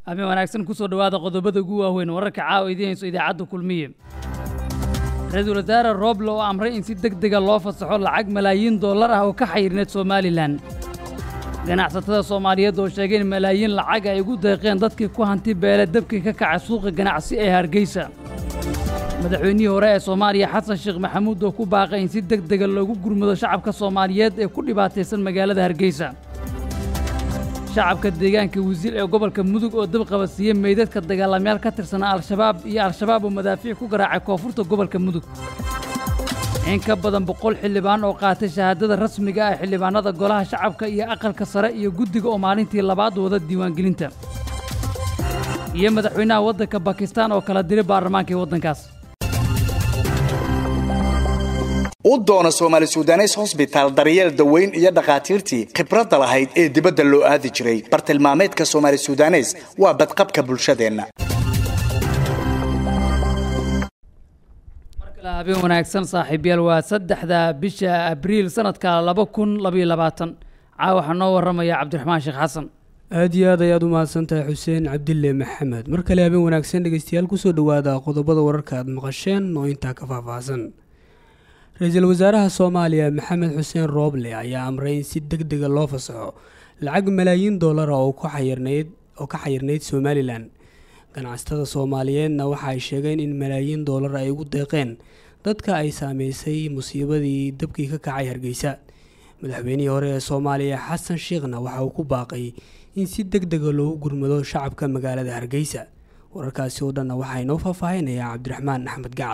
habeen wanaagsan kusoo dhowaada qodobada ugu waaweyn wararka caawa idiin hayso idaacadda kulmiye ra-iisul wasaare rooble oo amray in si deg dega loo fasaxo lacag malaayiin dollar ah oo ka xayirneed somalilan ganacsatada soomaaliyeed oo sheegay in malaayiin lacag ay ugu deeqeen dadkii ku hanti beele dabkii ka kacay suuqa ganacsi ee hargeysa madaxweynihii hore ee soomaaliya xasan sheekh maxamuud oo ku baaqay in si deg dega loogu gurmado shacabka soomaaliyeed ee ku dhibaataysan magaalada hargeysa shacabka deegaanka wasiir ee gobolka mudug oo dab qabadsiiyey meydadka dagaalamayaal ka tirsanaa al-shabaab iyo al-shabaab oo madaafiic ku garaacay koonfurta gobolka mudug in ka badan boqol xildhibaan oo qaatay shahaadada rasmiga ah xildhibaanada golaha shacabka iyo aqalka sare iyo guddiga oo maalintii labaad wada diiwaangelinta iyo madaxweynaha waddanka bakistaan oo kala diray baarlamaanka ee waddankaas u doona soomaali sudanes hosbitaal daryeel daweyn iyo dhakhaatiirtii khibradda lahayd ee dibadda loo aadi jiray bartilmaameedka soomaali sudanes waa badqabka bulshadeenna habeen wanaagsan saaxiibyaal waa saddexda bisha abriil sanadka laba kun labaiyo labaatan caawa waxaa noo warramaya cabdiraxmaan sheekh xasan aada iyo aad ayaad u mahadsantahay xuseen cabdille maxamed mar kale habeen wanaagsan dhegeystayaal kusoo dhowaada qodobada wararka aad maqasheen oo intaa ka faahfaahsan ra-iisul wasaaraha soomaaliya maxamed xuseen rooble ayaa amray in si deg dega loo fasaxo lacag malaayiin dollara oo ka xayirnayd oo ka xayirnayd somalilan ganacsatada soomaaliyeedna waxa ay sheegeen in malaayiin dollar ay ugu deeqeen dadka ay saameysay musiibadii dabkii ka kacay hargeysa madaxweynihii hore ee soomaaliya xasan sheekhna waxa uu ku baaqay in si deg dega loogu gurmado shacabka magaalada hargeysa wararkaasi oo dhanna waxaa inoo faahfaahinayaa cabdiraxmaan axmed gacal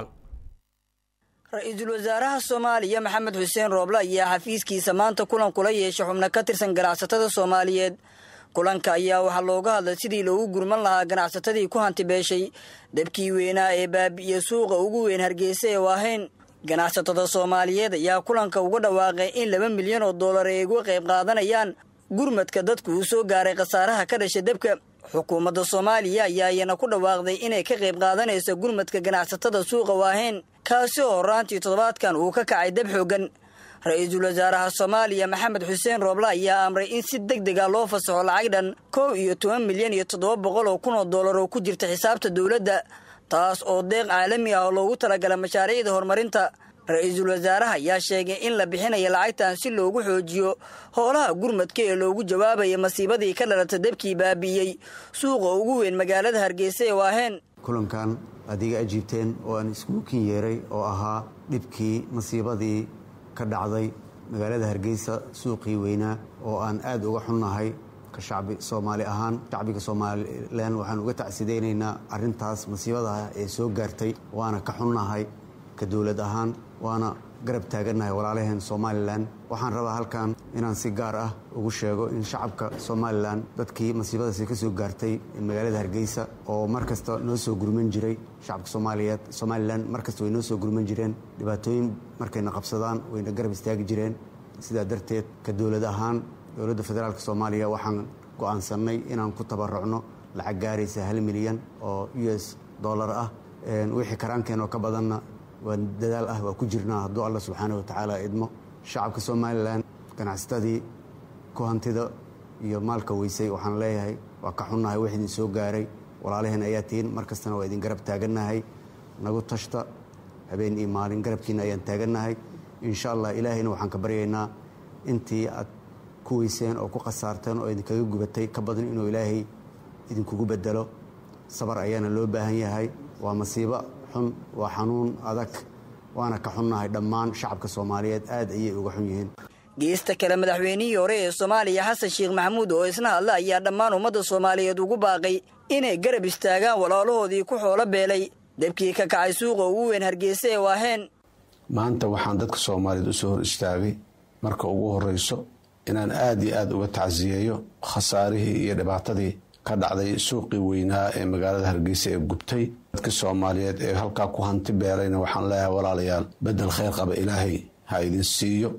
ra-iisul wasaaraha soomaaliya maxamed xuseen rooble ayaa xafiiskiisa maanta kulan kula yeeshay xubno ka tirsan ganacsatada soomaaliyeed kulanka ayaa waxaa looga hadlay sidii loogu gurman lahaa ganacsatadii ku hanti beeshay dabkii weynaa ee baabi'iyo suuqa ugu weyn hargeysa ee waahayn ganacsatada soomaaliyeed ayaa kulanka uga dhawaaqay in laba milyan oo dollar ay uga qayb qaadanayaan gurmadka dadku uu soo gaaray khasaaraha ka dhashay dabka xukuumadda soomaaliya ayaa iyana ku dhawaaqday inay ka qayb qaadanayso gurmadka ganacsatada suuqa waahayn kaasi oo horaantii toddobaadkan uu ka kacay dab xooggan ra-iisul wasaaraha soomaaliya maxamed xuseen rooble ayaa amray in si deg dega loo fasaxo lacag dhan kow iyo toban milyan iyo toddoba boqol oo kun oo dollar oo ku jirta xisaabta dowladda taas oo deeq caalami ah oo loogu talagalay mashaariicda horumarinta ra-iisul wasaaraha ayaa sheegay in la bixinayo lacagtan si loogu xoojiyo howlaha gurmadka ee loogu jawaabaya masiibadii ka dhalata dabkii baabi'iyey suuqa ugu weyn magaalada hargeysa ee waaheen kulankan aad iga ajiibteen oo aan iskugu kin yeeray oo ahaa dhibkii masiibadii ka dhacday magaalada hargeysa suuqii weynaa oo aan aad uga xunnahay ka shacbi soomaali ahaan shacbiga somalilan waxaan uga tacsidaynaynaa arrintaas masiibadaha ee soo gaartay waana ka xunnahay ka dowlad ahaan waana garab taagannahay walaalaheen somalilan waxaan rabaa halkan inaan si gaar ah ugu sheego in shacabka somalilan dadkii masiibadaasi ka soo gaartay magaalada hargeysa oo mar kasta noo soo gurman jiray shacabka soomaaliyeed somalilan mar kasta way noo soo gurman jireen dhibaatooyin markayna qabsadaan wayna garab istaagi jireen sidaa darteed ka dowlad ahaan dowladda federaalk soomaaliya waxaan go'aansannay inaan ku tabarucno lacag gaaraysa hal milyan oo u s dollar ah wixii karaankeen oo ka badanna waa dadaal ah waa ku jirnaa hadduu alla subxaana wa tacaala idmo shacabka somalilan ganacsatadii ku hantida iyo maalka weysay waxaan leeyahay waa ka xunnahay wax idin soo gaaray walaalaheen ayaa tihiin mar kastana waa idin garab taagannahay nagu tashta habeen iyo maalin garabkiina ayaan taagannahay insha allah ilaahayna waxaan ka baryaynaa intii aad ku weyseen oo ku khasaarteen oo idinkaga gubatay ka badan inuu ilaahay idinkugu bedelo sabar ayaana loo baahan yahay waa masiibo xun waa xanuun adag waana ka xunnahay dhammaan shacabka soomaaliyeed aad ayay uga xun yihiin geesta kale madaxweynihii hore ee soomaaliya xasan sheekh maxamuud oo isna hadla ayaa dhammaan ummadda soomaaliyeed ugu baaqay inay garab istaagaan walaalahoodii ku xoolo beelay dabkii ka kacay suuqa ugu weyn hargeysa ee waaheen maanta waxaan dadka soomaaliyeed usoo hor istaagay marka ugu horreyso inaan aad iyo aad uga tacsiyeeyo khasaarihii iyo dhibaatadii ka dhacday suuqii weynaa ee magaalada hargeysa ee gubtay dadka soomaaliyeed ee halkaa ku hanti beelayna waxaan leeyahay walaalayaal bedel khayr qaba ilaahay ha idin siiyo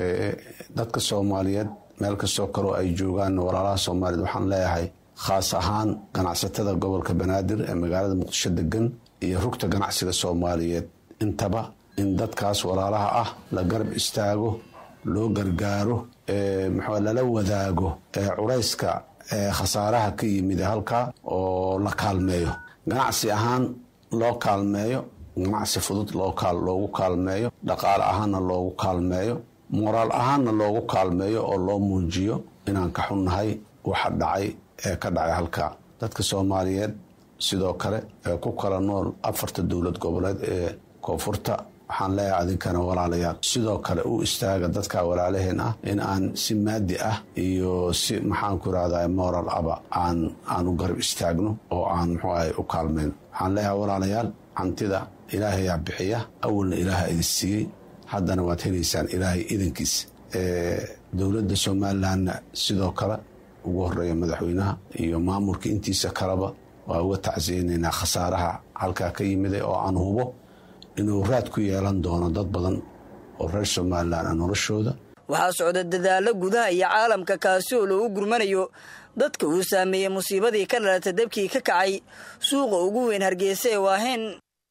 dadka soomaaliyeed meel kastoo kaloo ay joogaan walaalaha soomaaliyeed waxaan leeyahay khaas ahaan ganacsatada gobolka banaadir ee magaalada muqdisho degan iyo rugta ganacsiga soomaaliyeed intaba in dadkaas walaalaha ah la garab istaago loo gargaaro muxuu lala wadaago culayska khasaaraha ka yimid halkaa oo la kaalmeeyo ganacsi ahaan loo kaalmeeyo ganacsi fudud loogu kaalmeeyo dhaqaale ahaanna loogu kaalmeeyo moraal ahaanna loogu kaalmeeyo oo loo muujiyo inaan ka xunnahay waxa dhacay ee ka dhacay halkaa dadka soomaaliyeed sidoo kale ee ku kala nool afarta dowlad goboleed ee koonfurta waxaan leeyahay adinkana walaalayaal sidoo kale u istaaga dadka walaalaheen ah in aan si maadi ah iyo si maxaanku irahda moral aba aan aan u garab istaagno oo aan muxuu ahay u kaalmayno waxaan leeyahay walaalayaal hantida ilaahayaa bixiya awalna ilaaha idin siiyey haddana waad helaysaan ilaahay idankiis dowladda somalilanna sidoo kale ugu horeeya madaxweynaha iyo maamulka intiisa kaleba waa uga tacsiyeynaynaa khasaaraha halkaa ka yimiday oo aan hubo inuu raad ku yeelan doono dad badan oo reer somalilan ah noloshooda waxaa socda dadaallo gudaha iyo caalamka kaasi oo loogu gurmanayo dadka uu saameeyey musiibadii ka dhalatay dabkii ka kacay suuqa ugu weyn hargeysa ee waaheen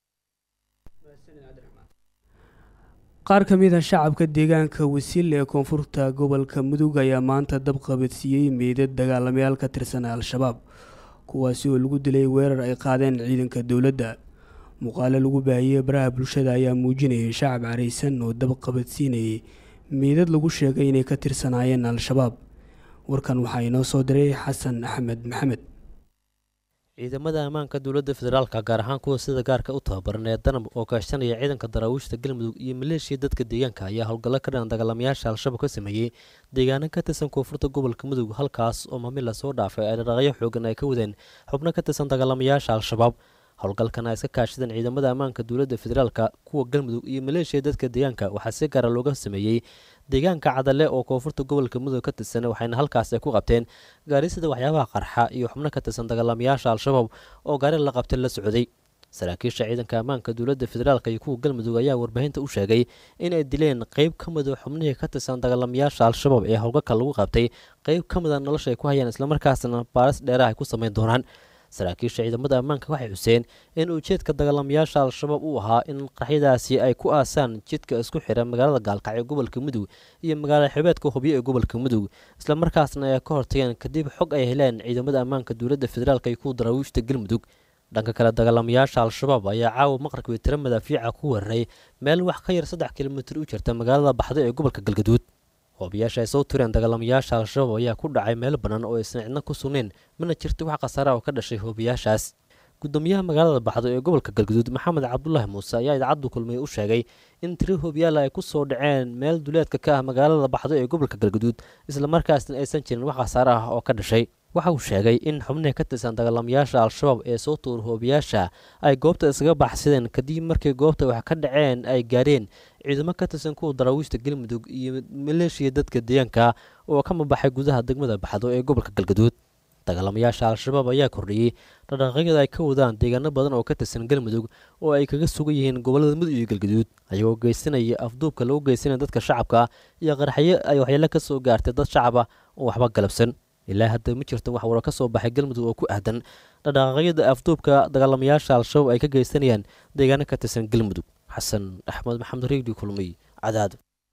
qaar ka mid a shacabka deegaanka wasiil ee koonfurta gobolka mudug ayaa maanta dab qabadsiiyey meydad dagaalamayaal ka tirsan al-shabaab kuwaasi oo lagu dilay weerar ay qaadeen ciidanka dowladda muuqaalo lagu baahiyey baraha bulshada ayaa muujinayay shacab caraysan oo dab qabadsiinayay meydad lagu sheegay inay ka tirsanaayeen al-shabaab warkan waxaa inoo soo diray xasan axmed maxamed ciidamada ammaanka dowladda federaalka gaar ahaan kuwa sida gaarka u tababaran ee danab oo kaashanaya ciidanka daraawiishta galmudug iyo maleeshiya dadka deegaanka ayaa howlgallo ka dhan dagaalamayaasha al-shabaab ka sameeyey deegaano ka tirsan koonfurta gobolka mudug halkaas oo maamil lasoo dhaafay ay dhaqaaqyo xoogan ay ka wadeen xubno ka tirsan dagaalamayaasha al-shabaab howlgalkan ay iska kaashadeen ciidamada ammaanka dowladda federaalka kuwa galmudug iyo maleeshiya dadka deegaanka waxaa si gaara looga sameeyey deegaanka cadale oo koonfurta gobolka mudug ka tirsan waxayna halkaas ay ku qabteen gaarisida waxyaabaha qarxa iyo xubno ka tirsan dagaalamayaasha al-shabaab oo gaari la qabtay la socday saraakiisha ciidanka ammaanka dowladda federaalka iyo kuwa galmudug ayaa warbaahinta u sheegay in ay dileen qeyb ka mida xubnihii ka tirsan dagaalamayaasha al-shabaab ee howlgalka lagu qabtay qeyb ka mida nolosha ay ku hayaan islamarkaasna baaris dheeraha ay ku sameyn doonaan saraakiisha ciidamada ammaanka waxay xuseen in ujeedka dagaalamayaasha al-shabaab uu ahaa in qaraxyadaasi ay ku aasaan jidka isku xira magaalada gaalkacyo gobolka mudug iyo magaalada xibeedka hubyo ee gobolka mudug islamarkaasna ay ka hortageen kadib xog ay heleen ciidamada ammaanka dowladda federaalk iyo kuwa daraawiishta galmudug dhanka kale dagaalamayaasha al-shabaab ayaa caawa maqribkii tiro madaafiica ku weeraray meel wax ka yar saddex kilomitir u jirta magaalada baxdo ee gobolka galgaduud hoobiyaasha ay soo tureen dagaalamayaasha al-shabaab ayaa ku dhacay meel bannaan oo aysan cidna ku sugnayn mana jirto wax khasaara oo ka dhashay hoobiyaashaas gudoomiyaha magaalada baxdo ee gobolka galguduud maxamed cabdulaahi muuse ayaa idaacaddu kulmiye u sheegay in tiro hoobiyaal ay ku soo dhaceen meel duleedka ka ah magaalada baxdo ee gobolka galguduud islamarkaasna aysan jirin wax khasaare ah oo ka dhashay waxa uu sheegay in xubnihii ka tirsan dagaalamayaasha al-shabaab ee soo tuur hoobiyaasha ay goobta iskaga baxsadeen kadib markii goobta wax ka dhaceen ay gaareen ciidamo ka tirsan kuwa daraawiishta galmudug iyo maleeshiya dadka deegaanka oo ka mabaxay gudaha degmada baxdo ee gobolka galgaduud dagaalamayaasha al-shabaab ayaa kordhiyey dhaqdhaqaaqyada ay ka wadaan deegaano badan oo ka tirsan galmudug oo ay kaga sugan yihiin gobolada mudug iyo galgaduud ayagoo geysanaya afduubka lagu geysanaya dadka shacabka iyo qaraxyo ay waxyeelo ka soo gaartay dad shacab ah oo waxba galabsan ilaa hadda ma jirto wax waro ka soo baxay galmudug oo ku aadan dhaqdhaqaaqyada afduubka dagaalamayaasha al-shabaab ay ka geysanayaan deegaano ka tirsan galmudug xasan axmed maxamed reegdi kulmiy cadaad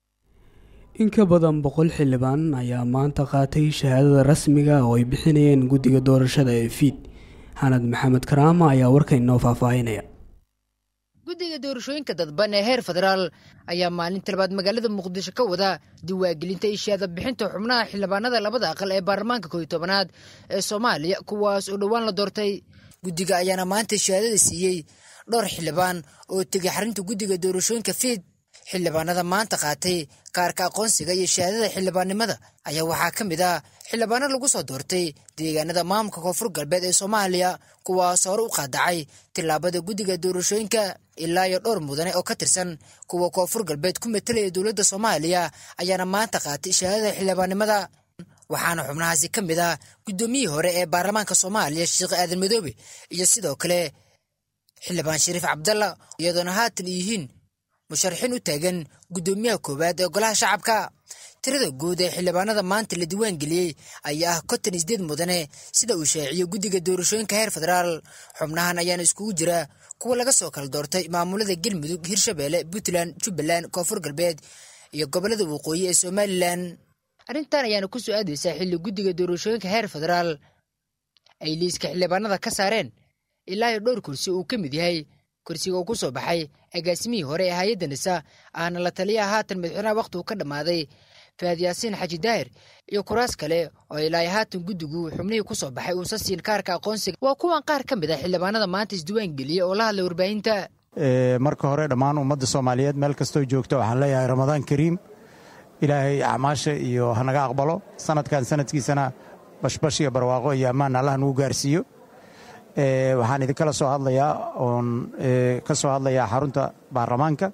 in ka badan boqol xildhibaan ayaa maanta qaatay shahaadada rasmiga oo ay bixinayeen guddiga doorashada ee fiid xanad maxamed karaama ayaa warkan inoo faahfaahinaya guddiga doorashooyinka dadban ee heer federaal ayaa maalinta labaad magaalada muqdisho ka wada diwaangelinta iyo shahaada bixinta xubnaha xildhibaanada labada aqal ee baarlamaanka kooiyo tobanaad ee soomaaliya kuwaas oo dhowaan la doortay guddiga ayaana maanta shahaadada siiyey dhowr xildhibaan oo tegay xarinta guddiga doorashooyinka fiid xildhibaanada maanta qaatay kaarka aqoonsiga iyo shahaadada xildhibaannimada ayaa waxaa ka mid ah xildhibaano lagu soo doortay deegaanada maamulka koonfur galbeed ee soomaaliya kuwaas hore u qaadacay tillaabada guddiga doorashooyinka ilaa iyo dhowr mudane oo ka tirsan kuwa koonfur galbeed ku metelaya dowladda soomaaliya ayaana maanta qaatay shahaadada xildhibaannimada waxaana xubnahaasi ka mid ah guddoomiyihii hore ee baarlamaanka soomaaliya sheekh aadan madoobe iyo sidoo kale xildhibaan shariif cabdalla iyadoona haatan yihiin musharaxiin u taagan guddoomiyaha koowaad ee golaha shacabka tirada guud ee xildhibaanada maanta la diiwaan geliyey ayaa ah konton isdeed mudane sida uu shaaciyey guddiga doorashooyinka heer federaal xubnahan ayaana iskugu jira kuwa laga soo kala doortay maamulada galmudug hirshabeelle puntland jubbaland koonfur galbeed iyo gobolada waqooyi ee somalilan arrintan ayaana ku soo aadaysaa xilli guddiga doorashooyinka heer federaal ay liiska xildhibaanada ka saareen ilaa iyo dhowr kursi uu ka mid yahay kursiga uu ku soo baxay agaasimihii hore ee hay-adda nisa ahna la taliyaha haatan madaxweynaha wakhti uu ka dhammaaday faad yaasiin xaji daahir iyo kuraas kale oo ilaa haatan guddigu xubnihii ku soo baxay uusa siin kaarka aqoonsiga waa kuwan qaar ka mid ah xildhibaanada maanta isdiwaan geliya oo la hadlay warbaahinta marka hore dhammaan ummadda soomaaliyeed meel kastoo joogto waxaan leeyahay ramadaan kariim ilaahay acmaasha iyo hanaga aqbalo sanadkan sanadkiisana bashbash iyo barwaaqo iyo ammaan allah nagu gaarsiiyo waxaan idinkala soo hadlayaa oon ka soo hadlayaa xarunta baarlamaanka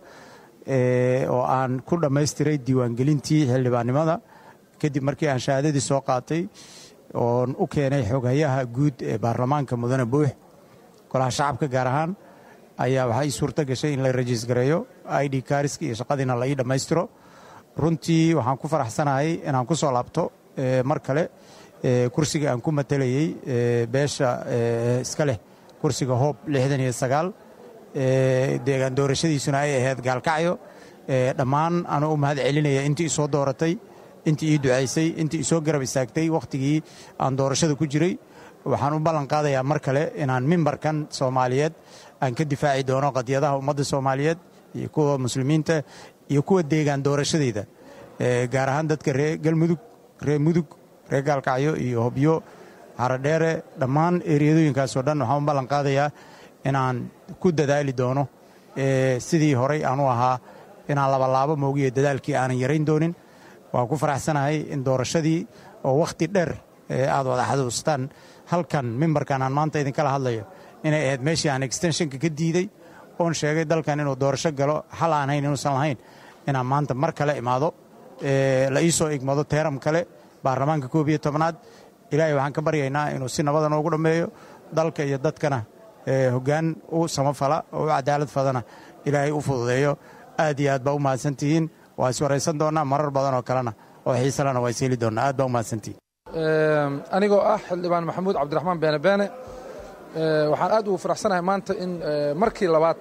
oo aan ku dhammaystiray diiwaangelintii xildhibaannimada kadib markii aan shahaadadii soo qaatay oon u keenay xoghayaha guud ee baarlamaanka mudane buux golaha shacabka gaar ahaan ayaa waxaa ii suurto gashay in la rajiis gareeyo i d kaariska iyo shaqadiina la ii dhammaystiro runtii waxaan ku faraxsanahay inaan ku soo laabto mar kale kursiga aan ku matelayey beesha iska leh kursiga hoob lixdan iyo sagaal deegaan doorashadiisuna ay ahayd gaalkacyo dhammaan anuu u mahad celinaya intii isoo dooratay intii ii ducaysay intii isoo garab istaagtay wakhtigii aan doorashada ku jiray waxaan u ballan qaadayaa mar kale inaan mimbarkan soomaaliyeed aan ka difaaci doono qadiyadaha ummadda soomaaliyeed iyo kuwa muslimiinta iyo kuwa deegaan doorashadeyda gaar ahaan dadka ree galmudug ree mudug ree gaalkacyo iyo hobyo haradheere dhammaan eriyadooyinkaasoo dhan waxaan u ballan qaadayaa inaan ku dadaali doono sidii horay aan u ahaa inaan labalaabo moogiyo dadaalkii aanan yarayn doonin waan ku faraxsanahay in doorashadii oo wakhti dheer aad wada xasuustaan halkan mimbarkan aan maanta idinkala hadlayo inay ahayd meeshii aan extenshonka ka diiday oon sheegay dalkan inuu doorasho galo xal aan hayn inuusan lahayn inaan maanta mar kale imaado la ii soo igmado teeram kale baarlamaanka koob iyo tobnaad ilaahay waxaan ka baryaynaa inuu si nabada noogu dhammeeyo dalka iyo dadkana hoggaan u samafala oo u cadaalad fadana ilaahay u fududeeyo aad iyo aad baa u mahadsantihiin waa is waraysan doonnaa marar badan oo kalena oo xiisalena waa is heli doonnaa aad baa u mahadsantihiin anigoo ah xildhibaan maxamuud cabdiraxmaan beene beene waxaan aad ugu faraxsanahay maanta in markii labaad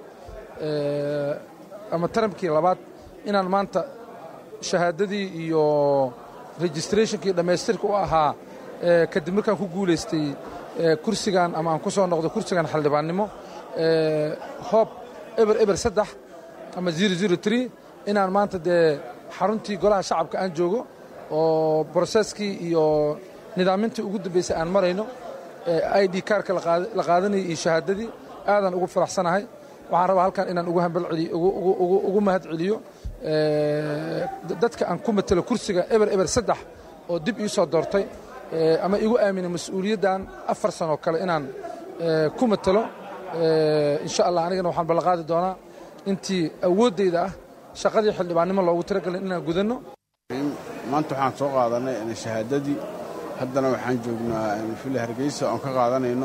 ama taramkii labaad inaan maanta shahaadadii iyo registrationkii dhammaystirka u ahaa kadib markaan ku guulaystay kursigan ama aan ku soo noqdo kursigan xildhibaannimo hoob eber eber saddex ama zero zero tree inaan maanta dee xaruntii golaha shacabka aan joogo oo broseskii iyo nidaamintii ugu dambaysay aan marayno i d kaarka la qaadanayay iyo shahaadadii aadaan ugu faraxsanahay waxaan rabaa halkan inaan ugu mahad celiyo dadka aan ku matelo kursiga eber eber saddex oo dib ii soo doortay ama igu aaminay mas-uuliyaddan afar sanoo kale inaan ku matelo insha allah anigana waxaan ballanqaadi doonaa intii awooddayda ah shaqadii xildhibaannimo loogu talagelin inaan gudanno maanta waxaan soo qaadanay shahaadadii haddana waxaan joognaa fili hargeysa oon ka qaadanayno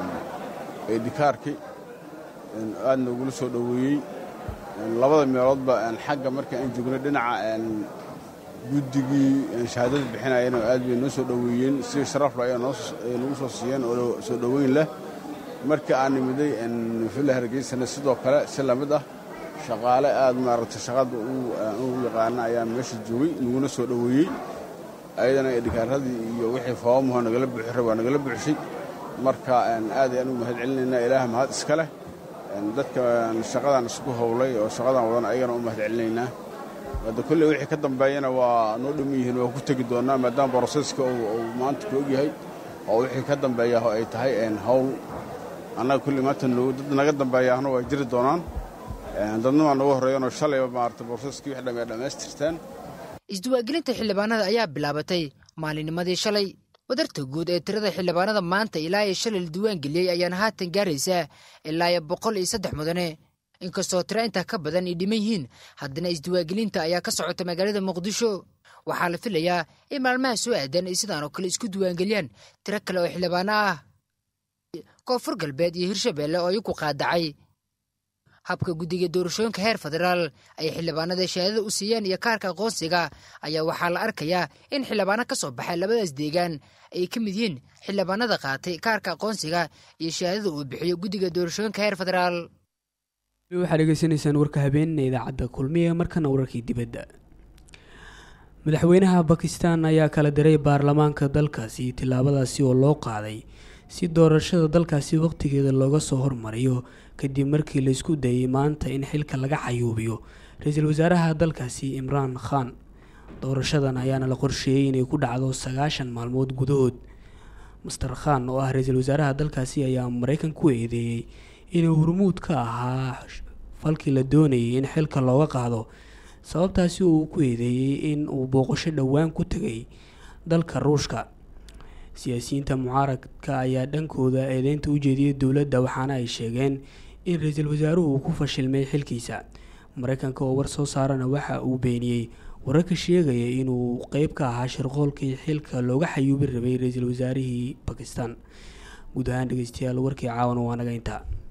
eedhikaarkii aadna ugula soo dhoweeyey labada meeloodba xagga marka aan joogno dhinaca guddigii shahaadada bixinayana aad bay noo soo dhoweeyeen si sharafla ay nagu soo siiyeen oo soo dhoweyn leh marka aan nimiday fili hargeysana sidoo kale si lamid ah shaqaale aad maaragtay shaqada u yaqaana ayaa meesha joogay naguna soo dhoweeyey ayadana edhikaaradii iyo wixii foomuha nagala buuxira waa nagala buuxshay marka aad ayaan u mahad celinaynaa ilaah mahad iska leh dadka shaqadan isku howlay oo shaqadan wadan ayagana u mahad celinaynaa hadda kolley wixii ka dambeeyana waa noo dhamman yihiin waa ku tegi doonnaa maadaama broseska uu maanta ku ogyahay oo wixii ka dambeeya ay tahay hawl annaga kolley maanta dad naga dambeeyaahna waa jiri doonaan dadna waa nooga horreeyanoo shalayba maarata broseskii wix dhamee dhammaystirtaan isdiwaagelinta xildhibaanada ayaa bilaabatay maalinnimadii shalay wadarta guud ee tirada xildhibaanada maanta ilaa iyo shalay la diiwaangeliyey ayaana haatan gaaraysaa ilaa iyo boqol iyo saddex mudane inkastoo tiro intaa ka badan ay dhiman yihiin haddana isdiwaagelinta ayaa ka socota magaalada muqdisho waxaa la filayaa in maalmaha soo aadan ay sidaan oo kale isku diiwaangeliyaan tiro kale oo xildhibaano ah koonfur galbeed iyo hirshabeelle oo iyaku qaadacay habka guddiga doorashooyinka heer federaal ay xildhibaanada shahaadada u siiyeen iyo kaarka aqoonsiga ayaa waxaa la arkayaa in xildhibaano ka soo baxay labadaas deegaan ay ka mid yihiin xildhibaanada qaatay kaarka aqoonsiga iyo shahaadada uu bixiyo guddiga doorashooyinka heer federaal waxaad dhegeysanaysaan warka habeenina idaacadda kulmiye markana wararkii dibadda madaxweynaha bakistan ayaa kala diray baarlamaanka dalkaasi tillaabadaasi oo loo qaaday si doorashada dalkaasi waqtigeeda looga soo hormariyo kadib markii laisku dayay maanta in xilka laga xayuubiyo ra-iisul wasaaraha dalkaasi imraan khan doorashadan ayaana la qorsheeyey inay ku dhacdo sagaashan maalmood gudahood master khan oo ah ra-iisul wasaaraha dalkaasi ayaa mareykan ku eedeeyey inuu hormuud ka ahaa falkii la doonayay in xilka looga qaado sababtaasi uu ku eedeeyey in uu booqasho dhowaan ku tegay dalka ruushka siyaasiyiinta mucaaradka ayaa dhankooda eedeynta u jeediyay dowladda waxaana ay sheegeen in ra-iisul wasaaruhu uu ku fashilmay xilkiisa mareykanka oo war soo saarana waxa uu beeniyey wararka sheegaya inuu qeyb ka ahaa shirqoolkii xilka looga xayuubi rabay ra-iisul wasaarihii bakistan guud ahaan dhegeystayaal warkii caawana waa naga intaa